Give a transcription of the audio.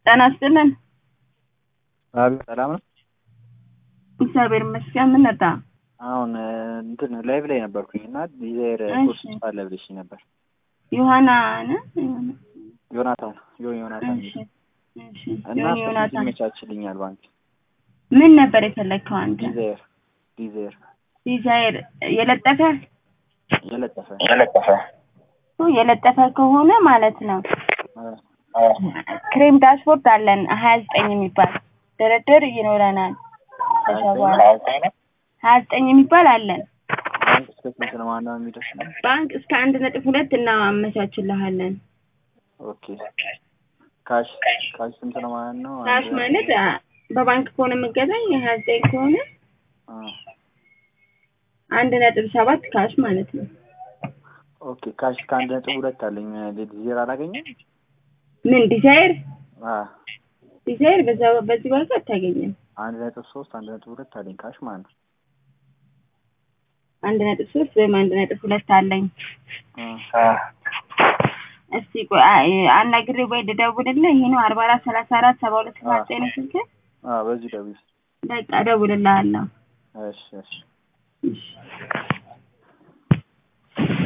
ጤና ይስጥልን። አቤት ሰላም ነው። እግዚአብሔር ይመስገን። ምን ነጣ? አሁን እንትን ላይቭ ላይ ነበርኩኝ እና ዲዛይር እሺ። ኮርስ አለ ብለሽ ነበር። ዮሐና ነ ዮናታን ዮን ዮናታን እሺ፣ እሺ። እና ዮኒ ስንት ዮናታን ይመቻችልኛል ባንክ ምን ነበር የፈለግከው አንተ? ዲዛይር ዲዛይር ዲዛይር የለጠፈ የለጠፈ የለጠፈ ኦ፣ የለጠፈ ከሆነ ማለት ነው አ፣ ክሬም ዳሽቦርድ አለን ሀያ ዘጠኝ የሚባል ድርድር ይኖረናል። ከዛ በኋላ ሀያ ዘጠኝ የሚባል አለን። ባንክ እስከ ስንት ነው ማነው የሚደርስ ነው? ባንክ እስከ አንድ ነጥብ ሁለት እናመቻችልሃለን። ኦኬ ካሽ ካሽ ስንት ነው ማለት ነው? ካሽ ማለት አ፣ በባንክ ከሆነ የምገዛኝ ሀያ ዘጠኝ ከሆነ አ፣ አንድ ነጥብ ሰባት ካሽ ማለት ነው። ኦኬ ካሽ ከአንድ ነጥብ ሁለት አለኝ ዲዛይር አላገኘም? ምን ዲዛይር አ ዲዛይር በዛ በዚህ ባንክ አታገኝም። አንድ ነጥብ ሶስት አንድ ነጥብ ሁለት አለኝ ካሽ ማለት ነው። አንድ ነጥብ ሶስት ወይም አንድ ነጥብ ሁለት አለኝ። አ፣ እስቲ ቆይ አ- አናግሬ ወይ ልደውልልህ። ይሄ ነው አርባ አራት ሰላሳ አራት ሰባ ሁለት ሰባ ዘጠኝ ነው ስልክህ? አ በዚህ ደውል። በቃ እደውልልሃለሁ። እሺ እሺ እሺ